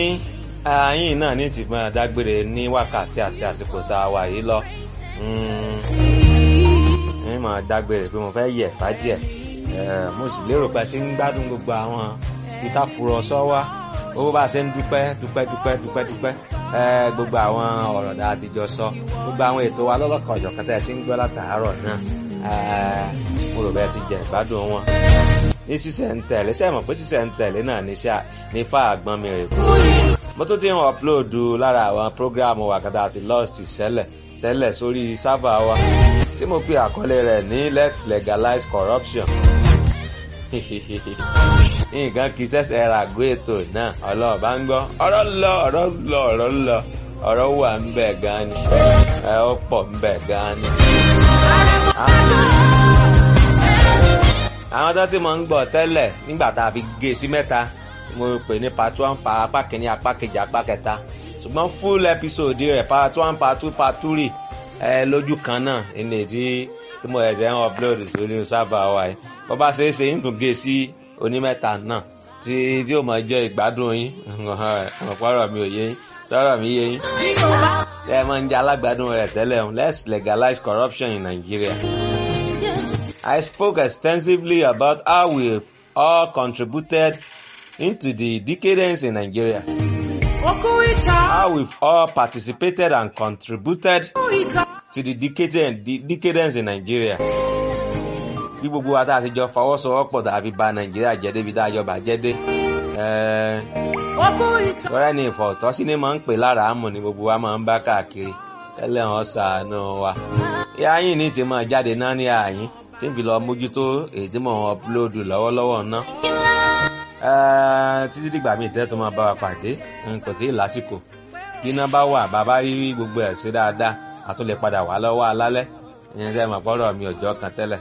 ààyìn náà ní ti máa dágbére ní wákàtí àti àsìkò tá a wà yìí lọ ní máa dágbére pé mo fẹ́ yẹ̀ bá díẹ̀ mo sì lérò pé ti ń gbádùn gbogbo àwọn ìtàkùrọ̀sọ wa owó bá a ṣe ń dúpẹ́ dúpẹ́ dúpẹ́ dúpẹ́ dúpẹ́ gbogbo àwọn ọ̀rọ̀ dáa ti jọ sọ gbogbo àwọn ètò wa lọ́lọ́kan ọ̀jọ̀kan tẹ́ ẹ ti ń gbọ́ látàárọ̀ náà mo rò bẹ́ẹ̀ ti jẹ ìgbádùn wọn ní sísẹ̀ ń tẹ̀lé sẹ́ẹ̀ mọ̀ pé sísẹ̀ ń tẹ̀lé náà ní fà àgbọn mi rè kú. mo tún ti ń ọ̀pulóòdù lára àwọn prógráàmù wàkàtà àti lost ìṣẹ̀lẹ̀ tẹ́lẹ̀ sórí sábà wa tí mo pe àkọlé rẹ̀ ní let's legalize corruption. nǹkan kì í ṣẹ̀ṣẹ̀ ra àgọ́ ètò náà ọlọ́ọ̀bá ń gbọ́ ọ̀rọ̀ lọ ọ̀rọ̀ lọ ọ̀rọ̀ lọ ọ̀rọ̀ wà ń bẹ̀ gan ni ẹ̀ ó pọ̀ ń bẹ̀ gan ni àwọn tó ti mọ̀ ń gbọ́ tẹ́lẹ̀ nígbà tá a fi gé sí mẹ́ta mo pè ní part one pa apá kìíní apá kejì apá kẹta ṣùgbọ́n full episode rẹ̀ part one part two part three ẹ lójú kan náà ilé tí tí mo ẹ̀sẹ̀ ń upload sórí sábà wa yìí bó bá ṣe é ṣe ń tún gé sí onímẹ́ta náà tí tí ó máa jẹ́ ìgbádùn yín ọ̀pọ̀rọ̀ mi ò yé yín sọ̀rọ̀ mi yé yín ẹ máa ń jẹ́ alágbádùn rẹ̀ tẹ́lẹ̀ let's legalize corruption in Nigeria. I spoke extensively about how we all contributed into the decadence in Nigeria. How we've all participated and contributed to the decadence, the decadence in Nigeria. Bí gbogbo wa tá a ti jọ fọwọ́sowọ́pọ̀ tàbí bà Nàìjíríà jẹ́ débi tá a jọ bàjẹ́ dé. Tọ́rẹ́ ni ìfọ̀tọ́sí ni máa ń pè lára àmọ̀ ni gbogbo wa máa ń bá káàkiri. Tẹ́lẹ̀ wọn ṣàánú wa. Ìyá yín ní ti máa jáde náà ní àyín tí n fi lọ mójútó èyí tí mò ń ọpulóòdù lọ́wọ́lọ́wọ́ ná. títí dìgbà míì tẹ́ tó máa bá wa pàdé kò tí ì lásìkò bí iná bá wà bàbá rí gbogbo ẹ̀ sí dáadáa a tún lè padà wá lọ́wọ́ alálẹ́ ìyẹn sẹ́yìn mọ̀ pọ́rọ̀ mi ọjọ́ kan tẹ́lẹ̀.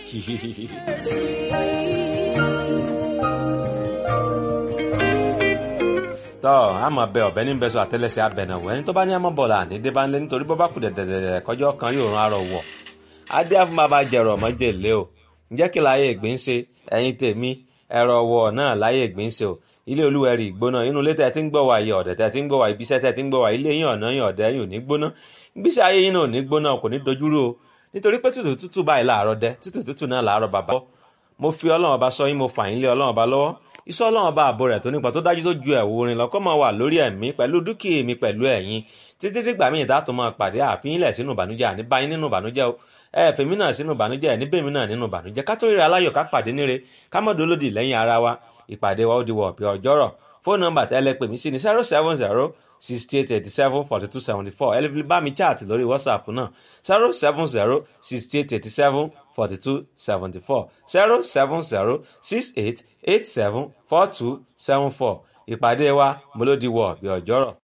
tọ́ àmọ́ bẹ ọ̀bẹ ní bẹ́sọ̀ àtẹ́lẹsẹ̀ abẹ̀nàwó ẹni tó bá ní àmọ́ bọ̀lá ní débánlé nítorí bọ́ bá kù dẹ̀dẹ̀dẹ̀ kọjọ́ kan yóò rán arọ wọ̀ adé àfúnmá bá jẹrọ mọ́jèlé o ǹjẹ́ kí láyé ìgbín ṣe ẹ̀yin tèmi ẹ̀rọ wọ̀ náà láyé ìgbín ṣe o ilé olúwẹ̀rí ìgbóná inú ilé tẹ̀ tí ń gbọ́ wá yẹ ọ̀dẹ̀ tẹ̀ tí ń gbọ́ wá ibiṣẹ́ tẹ̀ tí ń gbọ́ wá ilé yín ọ̀nà yín ọ̀dẹ̀ yín ò ní gbóná gbíṣẹ́ ayé yín náà ò ní gbóná kò ní dojúrú o nítorí pé tútù tútù báyìí láàárọ̀ dẹ tútù tútù náà láàárọ̀ bàbá mo fi ọlọ́run ọba sọ yín mo fà yín lé ọlọ́run ọba lọ́wọ́ iṣẹ́ ọlọ́run ọba ààbò rẹ̀ tó nípa tó dájú tó ju ẹ̀wù orin lọ́kọ́ máa wà lórí ẹ̀mí pẹ̀lú dúkìá mi pẹ̀lú ẹ̀yin títí dìgbà míì dá tó máa pàdé àfihàn ilẹ̀ sínú ìbànújẹ́ àní báyìí nínú ìbànújẹ́ o ẹ fèmí náà sínú ìbànújẹ́ ẹ níbèmí náà nínú ìbànújẹ́ ká tó ríra aláyọ̀ ká pàdé níre ká mọ̀ dolódì lẹ́yìn ara wa ìpàdé wa ó di wọ̀ ọ̀pẹ̀ ọjọ́rọ̀ fóònù nọ́mbà tẹ́lẹ̀ pè mí sí ní zero seven zero sixty eight eighty seven forty two seventy four ẹ lè fi bá mi chat lórí whatsapp náà zero seven zero sixty eight eighty seven forty two seventy four zero seven zero six eight eight seven four two seven four ìpàdé wa mo ló di wọ̀ ọ̀pẹ̀ ọjọ́rọ̀.